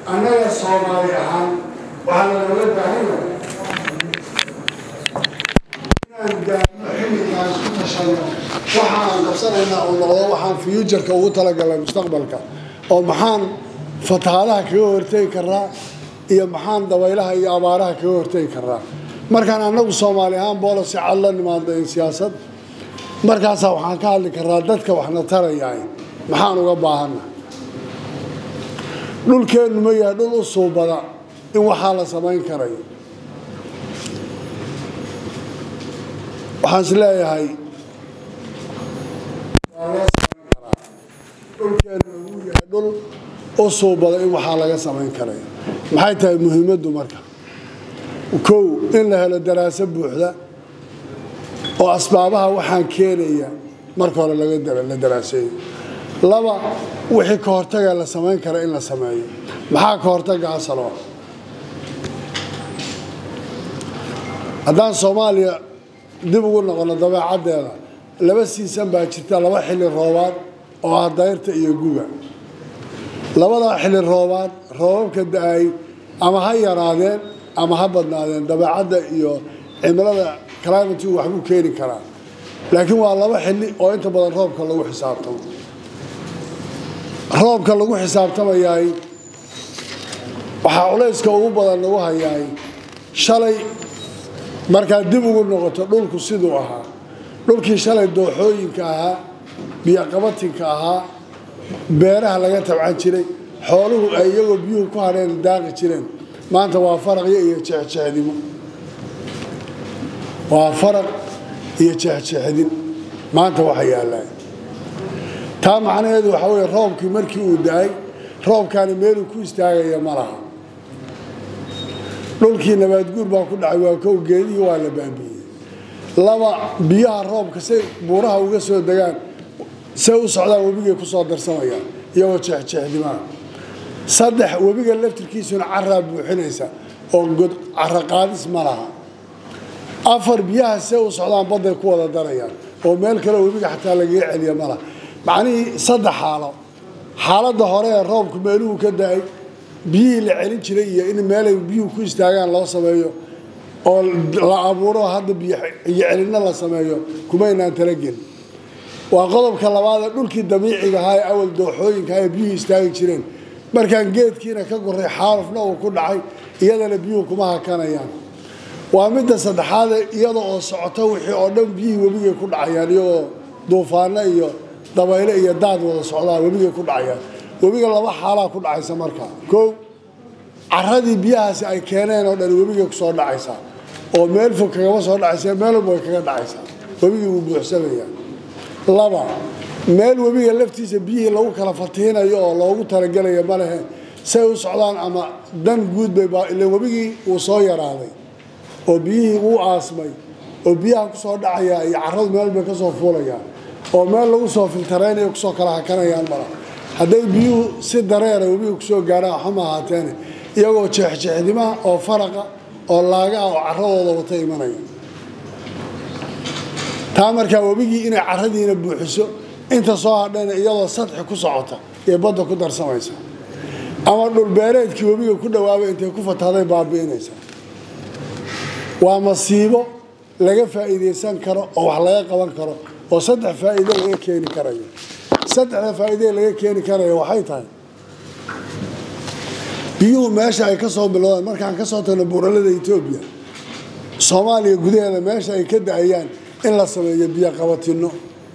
annaga soomaali ahaan waxaa lagala baahan yahay inaan gaarno xilligaan isku tashano waxaan qabsanaynaa uu noqdo waxaan fuujarka ugu talagalay mustaqbalka oo maxaan fatahaadaha kaga hortegi karaa iyo maxaan dabaylaha iyo abaaraha kaga hortegi karaa markaan annagu soomaali ahaan boolasi cad la nimaado in siyaasad markaasaa waxaan ka hadli karaa dadka waxna tarayahay maxaan uga baahanna dhulkeennu ma yahay dhul u suubada in waxaa la samayn karayo waxaan is leeyahay waa loo samayn karaa dhulkeennu uu yahay dhul u suubada in waxaa laga samayn karayo maxay tahay muhiimaddu marka kow in la helo daraaso buuxda oo asbaabaha waxaan keenaya marka hore la daraaseeyo laba wixii ka hortaga la samayn kara in la sameeyo maxaa ka hortaga asalo haddaan soomaaliya dib ugu noqono dabeecaddeeda laba siisan baa jirta laba xilli roobaad oo ah dayrta iyo guga labadaa xilli roobaad roobabka da-ay ama ha yaraadeen ama ha badnaadeen dabeecadda iyo cimilada climatigu waxbuu keeni karaa laakiin waa laba xilli oo inta badan roobka lagu xisaabtamo roobka lagu xisaabtamayaay waxaa culayska ugu badan lagu hayaay shalay markaad dib ugu noqoto dhulku siduu ahaa dhulkii shalay dooxooyinka ahaa biyoqabatinka ahaa beeraha laga tabcan jiray xooluhu ay iyagoo biyuhu ku hadheen daaqi jireen maanta waa faraqyo iyo jeexjeexdimo waa faraq iyo jeexjeexdin maanta waxa yaallaan taa macnaheedu waxaa weeye roobkii markii uu da-ay roobkaani meeluu ku istaagaya ma laha dhulkii nabaadguur baa ku dhacay waa kow geedihii waa la baabiiyey laba biyaha roobka say buuraha uga soo degaan say u socdaan webigay ku soo darsamayaan iyagoo jeexjeexdimaa saddex webiga laftirkiisuna caraa buuxinaysa oo god cara qaadis ma laha afar biyaha see u socdaan badday ku wada darayaan oo meel kale webiga xataa lagaga celiya ma laha macnihii saddex xaalo xaaladda hore ee roobku meeluhu ka da-ay biyihii la celin jiray iyo in meelay biyuhu ku istaagaan loo sameeyo oo la abuuro hadda biyo celinno la sameeyo kumaynaan talagelin waa qodobka labaad ee dhulkii dabiiciga ahaa ee awal dooxooyinka ee biyuhu istaagi jireen markaan geedkiina ka goray xaalufna uu ku dhacay iyadana biyuhu kuma hakanayaan waa midda saddexaade iyada oo socoto wixii oo dhan biyihii webigay ku dhacayaan iyagoo duufaano iyo dabayle iyo daad wada socdaa webigay ku dhacayaan webiga laba xaalaa ku dhacaysa marka kow caradii biyahaasi ay keeneen oo dhan webigay kusoo dhacaysaa oo meel fog kagama soo dhacaysa meel walba way kaga dhacaysaa webigii wuu buuxsamayaa laba meel webiga laftiisa biyihii lagu kala fatihinayo oo loogu talagelayo ma lehe say u socdaan ama dan guud bay ila webigii wuu soo yaraaday oo biyihii wuu aasmay oo biyaha kusoo dhacaya iyo caradu meel bay kasoo fuulayaan oo meel lagu soo filtaraynayo kusoo kala hakanayaan mala hadday biyuhu si dareera webiga kusoo gaarhaan waxama ahaateene iyagoo jeexjeexdimaha oo faraqa oo laagaha oo caradooda wata imanaya taa markaa webigii inay caradiina buuxiso inta soo hadhayna iyadoo sadxi ku socota ee badda ku darsamaysa ama dhulbeereedkii webiga ku dhawaabay intay ku fatahday baabi'inaysa waa masiibo laga faa'iidaysan karo oo wax laga qaban karo oo saddex faa'iido laga keeni karayo saddexda faa'iidee laga keeni karayo waxay tahay biyuhu meesha ay ka soo bilowdaan markaan ka soo tagno buuralada etoobiya soomaaliya gudaheeda meesha ay ka da-ayaan in la sameeyo biyo qabatino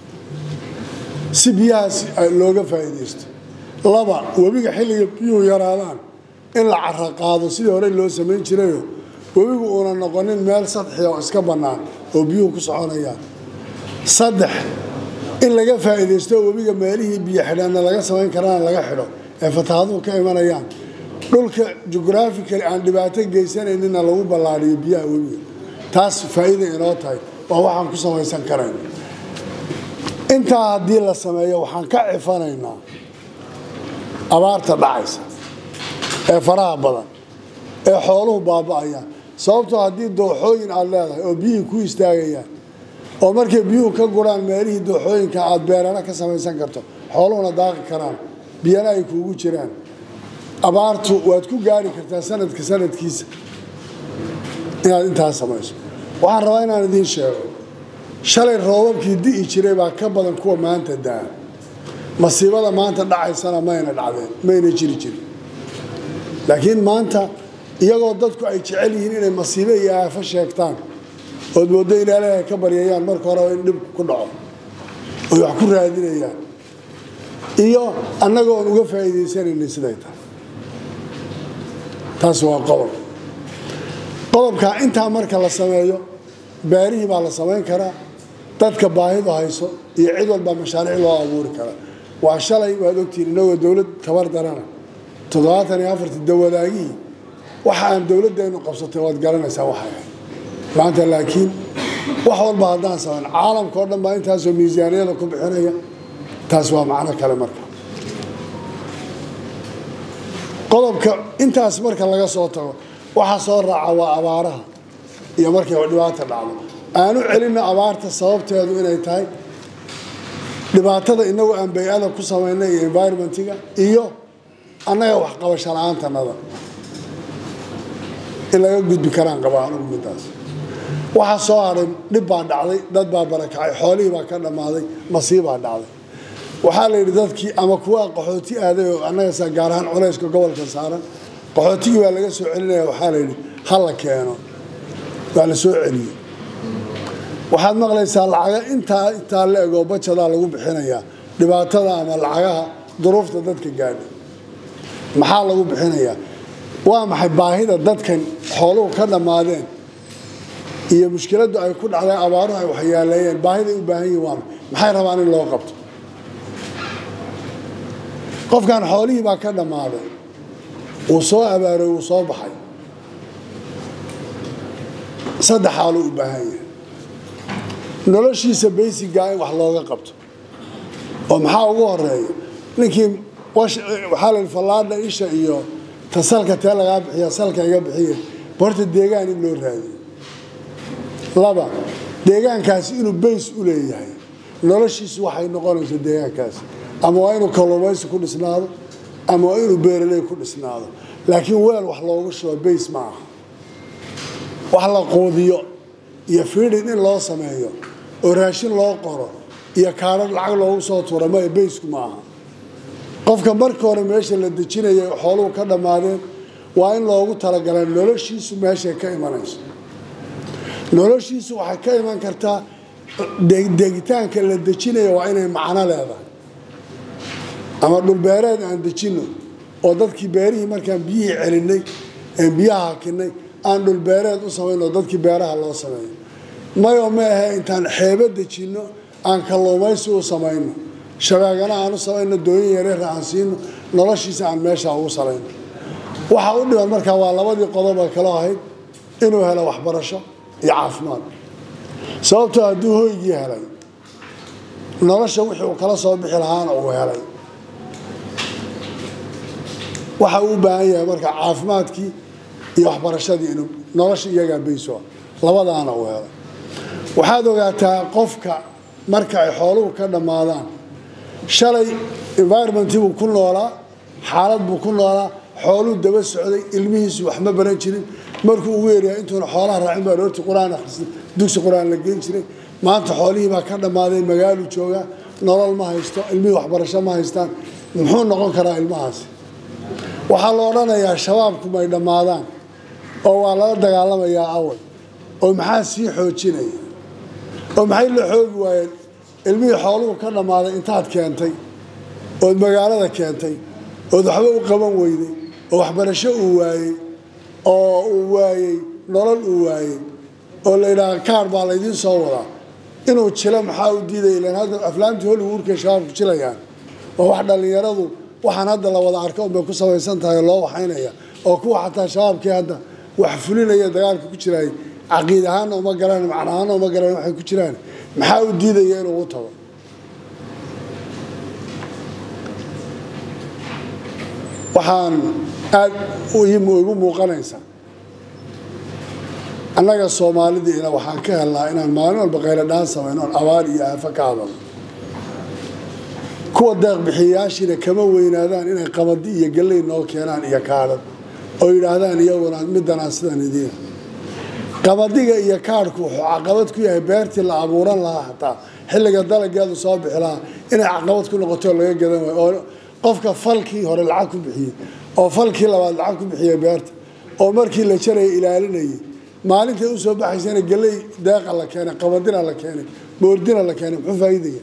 si biyahaas looga faa'iidaysto laba webiga xilliga biyuhu yaraadaan in la cara qaado sidii hore loo samayn jirayo webigu uuna noqonin meel sadxiya oo iska bannaan oo biyuhu ku soconayaan saddex in laga faa'iidaysto webiga meelihii biyo xidhaanna laga samayn karana laga xidho ee fatahaaduhu ka imanayaan dhulka jugraafikali aan dhibaato geysanayninna lagu ballaadhiyo biyaha webiga taas faa'iida inoo tahay waa waxaan ku samaysan karayn intaa haddii la sameeyo waxaan ka cifanaynaa abaarta dhacaysa ee faraha badan ee xooluhu baaba'ayaan sababtoo haddii dooxooyin aad leedahay oo biyihii ku istaagayaan oo markay biyuhu ka guraan meelihii dooxooyinka aad beerana ka samaysan karto xooluhuna daaqi karaan biyana ay kuugu jiraan abaartu waad ku gaari kartaa sanadka sanadkiisa inaad intaas samayso waxaan rabaa inaan idiin sheego shalay roobabkii di'i jiray baa ka badan kuwa maanta daa masiibada maanta dhacaysana mayna dhacdeen mayna jiri jirin laakiin maanta iyagoo dadku ay jecel yihiin inay masiibo iyo aafo sheegtaan ood mooddo in ilaahay ka baryayaan marka horeba in dhib ku dhaco oy wax ku raadinayaan iyo annaga oon uga faa'iidaysanaynin siday tahay taas waa qodob qodobka intaa marka la sameeyo beerihii baa la samayn karaa dadka baahidu hayso iyo cid walbaa mashaariic loo abuuri karaa waa shalay waad ogtihiin inagoo dowlad tabar darana toddobaatan iyo afartii dawadaagihii waxa aan dowladdeenu qabsatay waad garanaysaa waxay ahayd maanta laakiin wax walba haddaan samayn caalamka oo dhan baa intaasoo miisaaniyada ku bixinaya taas waa macno kale marka qodobka intaas marka laga soo tago waxa soo raaca waa abaaraha iyo markay dhibaata dhacdo aanu celinno abaarta sababteedu inay tahay dhibaatada inagu aan bay-ada ku samaynay iyo environmentiga iyo annaga waxqabasho la-aantanada in laga gudbi karaan qabaa anugu midaas waxaa soo hadhay dhib baa dhacday dad baa barakacay xoolihii baa ka dhammaaday masiibaa dhacday waxaa la yidhi dadkii ama kuwa qaxooti aaday oo annaga gaar ahaan culayska gobolka saaran qaxootigii baa laga soo celinaya waxaa la yidhi ha la keeno waa la soo celiyey waxaad maqlaysaa lacaga intaa intaa la egoo bajadaa lagu bixinayaa dhibaatada ama lacagaha duruufta dadka gaadha maxaa lagu bixinayaa waa maxay baahida dadkan xooluhu ka dhammaadeen iyo mushkiladdu ay ku dhacday abaaruhu ay waxyaaleeyeen baahiday u baahan yihin waa maxay rabaan in loo qabto qofkan xoolihii baa ka dhammaaday wuu soo abaaroy wuu soo baxay saddex xaaluu u baahan yahay noloshiisa baysigaa in wax looga qabto oo maxaa ugu horeeya ninkii waxaa la yidhi fallaadha isha iyo ta salka tee lagaa bixiya salka iga bixiya horta deegaan in loo raadiyo laba deegaankaasi inuu bays u leeyahay noloshiisu waxay noqonayso deegaankaasi ama waa inuu kalluumaysi ku dhisnaado ama waa inuu beeraley ku dhisnaado laakiin weel wax loogu shubo bays ma aha wax la quudiyo iyo fiidhin in loo sameeyo oo raashin loo qoro iyo kaadhar lacag loogu soo tuura maya baysku ma aha qofka marka hore meesha la dejinaya xooluhu ka dhammaadeen waa in loogu talagalay noloshiisu meeshay ka imanayso noloshiisu waxay ka iman kartaa degitaanka la dejinaya waa inay macno leedahay ama dhulbeereed aan dejinno oo dadkii beerihii markaan biyihii celinay een biyaha hakinay aan dhulbeereed u samayno oo dadkii beeraha loo sameeyo mayoo ma ahe intaan xeebo dejinno aan kalluumaysi u samayno shabeegana aan u samayno dooyin yareera aan siino noloshiisa aan meesha ugu salayno waxa u dhiban markaa waa labadii qodob ee kaloo ahayd inuu helo waxbarasho iyo caafimaad sababtoo hadduu hoygii helay nolosha wixii uu kala soo bixi lahaana uu helay waxa uu u baahan yahay marka caafimaadkii iyo waxbarashadii inuu nolosha iyagaa bayso labadaana uu helay waxaad ogaataa qofka marka ay xooluhu ka dhammaadaan shalay environmentii buu ku noolaa xaalad buu ku noolaa xooluu daba socday ilmihiisu wax ma baran jirin markuu ugu yeeryahay intuuna xoolaha raacin baa roorti qur-aan akhrisay dugsi qur-aan la geyn jiray maanta xoolihii baa ka dhammaaday magaaluu joogaa nolol ma haysto ilmihii waxbarasho ma haystaan muxuu noqon karaa ilmahaasi waxaa la odhanayaa shabaabku may dhammaadaan oo waa lala dagaalamayaa awal oo maxaa sii xoojinaya oo maxay la xoogi waayeen ilmihii xooluhu ka dhammaaday intaad keentay ood magaalada keentay ood waxba u qaban weyday oo waxbarasho uu waayey oo uu waayey nolol uu waayey oo la yidhaaha kaar baa laydiin soo wadaa inuu jilo maxaa u diidaya ilan hadda aflaamtii hollywoodkay shabaabku jilayaan oo wax dhallinyaradu waxaan hadda la wada arko unbay ku samaysan tahay oo loo waxaynaya oo kuwa xataa shabaabkii hadda wax fulinaya dagaalka ku jiraay caqiid ahaana uma galaan macna ahaana uma galaan waxay ku jiraan maxaa u diidaya inuu u tago waxaan aada igu muuqanaysa annaga soomaalidiina waxaan ka helnaa inaan maalin walba qayladhaan samayno oon abaar iyo aafo ka hadalno kuwa deeqbixiyayaashiina kama weynaadaan inay qabadi iyo galley noo keenaan iyo kaadhad oo yidhaahdaan iyaguna middanaan sidan idiin qabadiga iyo kaadhku wuxuu caqabad ku yahay beertii la abuuran lahaa hataa xilliga dalageedu soo bixi lahaa inay caqabad ku noqoto laga gadan waayo oo qofka falkii hore lacag ku bixiyey oo falkii labaad lacag ku bixiyey beerta oo markii la jaraya ilaalinayay maalintay usoo baxaysana galley deeqa la keenay qabadina la keenay boordina la keenay muxuu faa'iidaya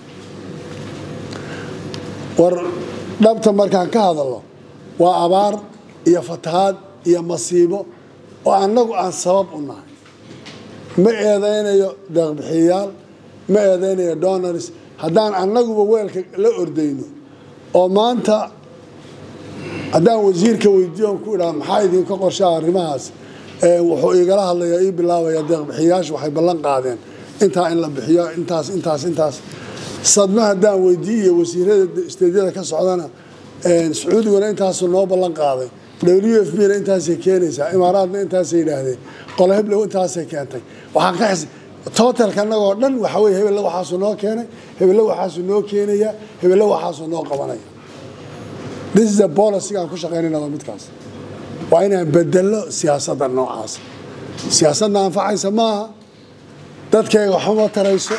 war dhabta markaan ka hadalno waa abaar iyo fatahaad iyo masiibo oo annagu aan sabab u nahay ma eedaynayo deeqbixiyayaal ma eedaynayo donors haddaan annaguba weelka la ordayno oo maanta haddaan wasiirka weydiiyo on ku idhaha maxaa idinka qorshaa arrimahaas wuxuu igala hadlayaa ii bilaabaya deeqbixiyayaashu waxay ballan qaadeen intaa in la bixiyo intaas intaas intaas sadma haddaan weydiiyo wasiirada isteedyada ka socdana sacuudiguna intaasuu noo ballan qaaday w f b na intaasay keenaysaa imaaraadna intaasay yidhaahdeen qolo heblow intaasay keentay waxaan ka xis totalka annagoo dhan waxa weye hebelle waxaasuu noo keenay hebelle waxaasuu noo keenaya hebelle waxaasuu noo qabanaya this is a policy aan ku shaqaynayna waa midkaas waa inaan bedelo siyaasadda noocaas siyaasadna anfacaysa maaha dadkayga waxuma tarayso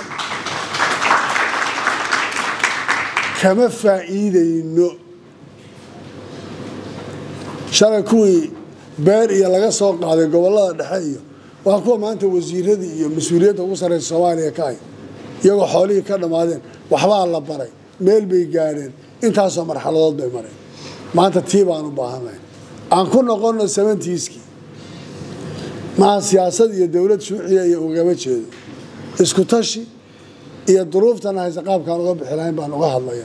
kama faa'iidayno shalay kuwii beer iyo laga soo qaaday gobollada dhexe iyo waa kuwa maanta wasiiradii iyo mas-uuliyadda ugu sarreysa soomaaliya ka hay iyagoo xoolihii ka dhammaadeen waxbaa la baray meel bay gaadheen intaasoo marxaladood bay mareen maanta tii baan u baahanay aan ku noqonno sabantiiskii maha siyaasad iyo dowlad shuuciya iyo ugama jeedo isku tashi iyo duruuftana hayse qaabkaan uga bixi lahayn baan uga hadlaya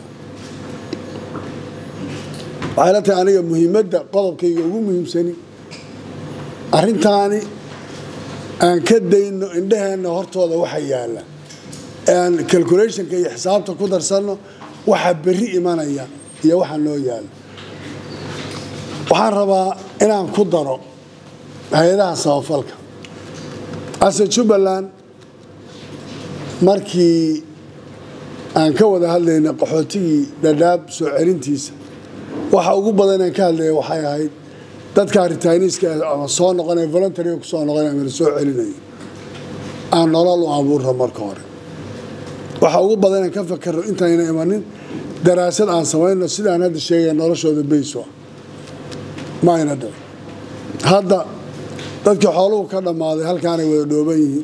waxay la tahay aniga muhiimadda qodobkayga ugu muhiimsani arrintaani aan ka dayno indhaheenna hortooda waxa yaalla aan calculationka iyo xisaabta ku darsanno waxa berri imanaya iyo waxa noo yaalla waxaan rabaa inaan ku daro hay-adaha samafalka ase jubbaland markii aan ka wada hadlaynay qaxootigii dhadhaab soo celintiisa waxa ugu badan aan ka hadlaya waxay ahayd dadka ritaaniiska ama soo noqonaya voluntaryga kusoo noqonaya ama la soo celinayo aan nolol u abuurno marka hore waxa ugu badan aan ka fakarno intayna imanin daraasad aan samayno sidaan hadda sheegaya noloshooda bayso ah ma ayna dhicin hadda dadkii xooluhu ka dhammaaday halkaanay wada dhooban yihiin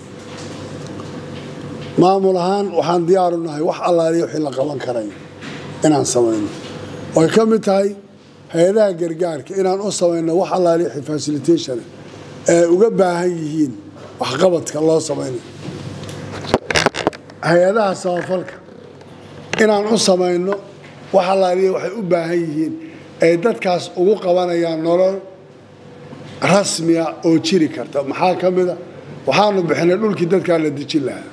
maamul ahaan waxaan diyaaru nahay wax allaaliya wixii la qaban karayo inaan samayno oy ka mid tahay hay-adaha gargaarka inaan u samayno wax allaaliya wixii facilitation ee uga baahan yihiin waxqabadka loo samaynayo hay-adaha samafalka inaan u samayno wax allaaliya waxay u baahan yihiin ay dadkaas ugu qabanayaan nolol rasmiya oo jiri karta maxaa ka mida waxaanu bixinay dhulkii dadkaa la dejin lahaa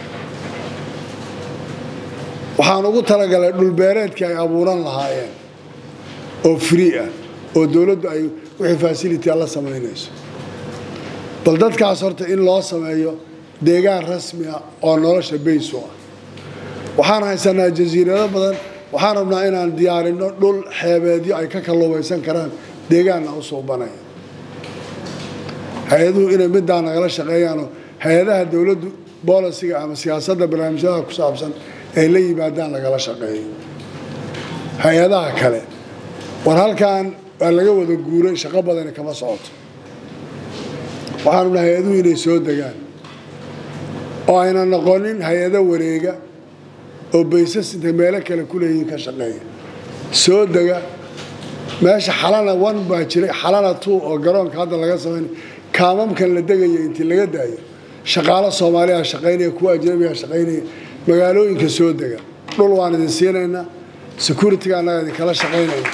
waxaan ugu talagalay dhulbeereedkii ay abuuran lahaayeen oo free ah oo dowladdu ay wixii facilitya la samaynayso bal dadkaas horta in loo sameeyo deegaan rasmi ah oo nolosha baysu ah waxaan haysanaa jasiirado badan waxaan rabnaa inaan diyaarinno dhul xeebeedyo ay ka kalluumaysan karaan deegaanna u suubanaya hay-aduhu inay middaa nagala shaqeeyaanoo hay-adaha dowladdu boolisiga ama siyaasadda barnaamijyadaha ku saabsan ay la yimaadaan lagala shaqeeyo hay-adaha kale war halkan waa laga wada guuray shaqo badani kama socoto waxaan rabnaa hay-aduhu inay soo degaan oo ayna noqonin hay-ado wareega oo baysas intay meelo kale ku leeyihiin ka shaqeeya soo dega meesha xalana one baa jiray xalana two oo garoonka hadda laga samaynay kaamamkan la degaya intii laga daayo shaqaalo soomaaliya shaqaynaya kuwa ajnabiga shaqaynaya magaalooyinka soo dega dhul waan idin siinaynaa security-ga annaga idinkala shaqaynayna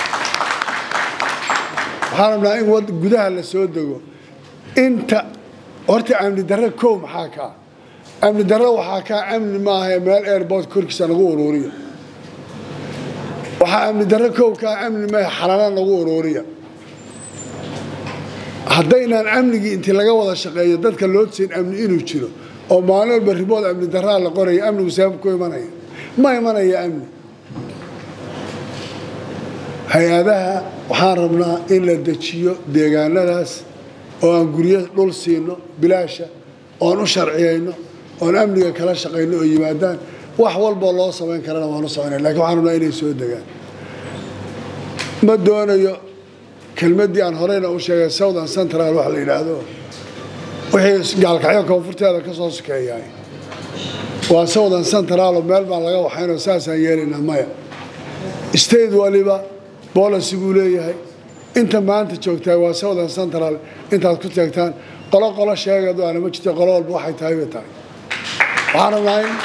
waxaan rabnaa in gudaha la soo dego inta horta amni darre kow maxaa kaa amni darre waxaa kaa amni maaha meel airport korkiisa nagu uruuriya waxaa amni darre kow kaa amni maaha xalana nagu uruuriya haddaynaan amnigii intii laga wada shaqeeyo dadka loo siin amni inuu jiro oo maalin walba ribood amni daraa la qoraya amnigu sabab ku imanaya ma imanaya amni hay-adaha waxaan rabnaa in la dejiyo deegaanadaas oo aan guryo dhul siino bilaasha oon u sharciyayno oon amniga kala shaqayno oo yimaadaan wax walboo loo samayn karana waan u samaynay lakin waxaan rabnaa inay soo degaan ma doonayo kelmaddii aan horeyna u sheegay southern central wax la yidhaahdo wixii gaalkacyo koonfurteeda ka soo sokeeyaay waa southern central oo meel baan laga waxaynoo saasaan yeelaynaa maya state waliba boolicy buu leeyahay inta maanta joogtaa waa southern central intaad ku taagtaan qolo qolo sheegadu aana ma jirta qolo walba waxay tahay bay tahay waxaan rabnaa in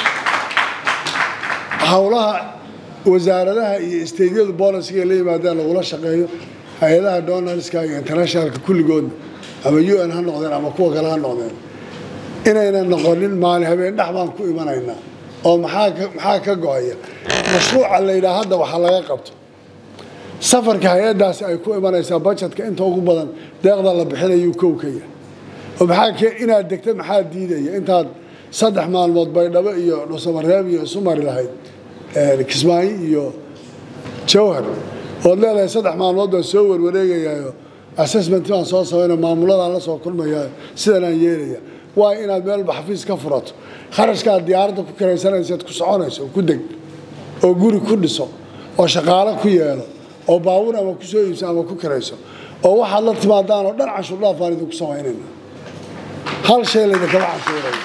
howlaha wasaaradaha iyo steydyadu boolisiga la yimaadaan lagula shaqeeyo hay-adaha donalska iyo internationalka kulligoodna ama u n ha noqdeen ama kuwa kale ha noqdeen inaynan noqonin maali habeen dhex baan ku imanaynaa oo maxaa ka go-aya mashruuca la yidhaha hadda waxaa laga qabto safarka hay-adaasi ay ku imanaysaa bajetka inta ugu badan deeqda la bixinayuu kow ka yahay oo maxaa inaad degta maxaa diidaya intaad saddex maalmood baydhabo iyo dhusamareeb iyo isu mari lahayd kismaayo iyo jawhar ood leedahay saddex maalmood baan soo warwareegayayo assessment baan soo samayno maamuladaan la soo kulmayayo sidanaan yeelaya waa inaad meelba xafiis ka furato kharashkaad diyaaradda ku kiraysanaysaad ku soconayso oo ku deg oo guri ku dhiso oo shaqaalo ku yeelo oo baabuur ama ku soo iibso ama ku kirayso oo waxaad la timaadaan oo dhan canshuur dhaaf baan idinku samaynayna hal shay laydinkama canshuuraya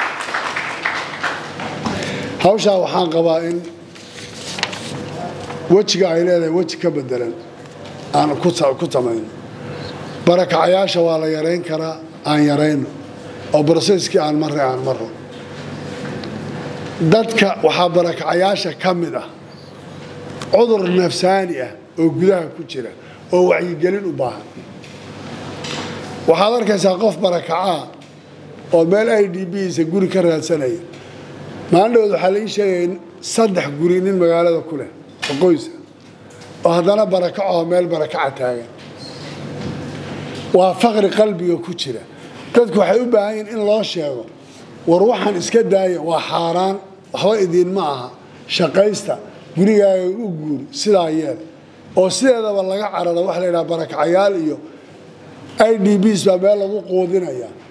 hawshaa waxaan qabaa in wejiga ay leedahay weji ka bedelan aan ku samayno barakacayaasha waa la yarayn karaa aan yarayno oo broseskii aan marray aan marro dadka waxaa barakacayaasha ka mid ah cudur nafsaani ah oo gudaha ku jira oo wacyigelin u baahan waxaad arkaysaa qof barakacaa oo meel i d bsa guri ka raadsanaya maalindhood waxaa la ii sheegaya saddex guri nin magaalada ku leh oo qoysa oo haddana barakacoo meel barakaca taagan waa faqri qalbiga ku jira dadku waxay u baahan yihin in loo sheego war waxaan iska daaya waa xaaraan waxba idiinma aha shaqaysta gurigaaga u guuri sidaa yeel oo sideedaba laga cararo waxa la yidhaha barakacayaal iyo i d bs baa meel lagu quudinaya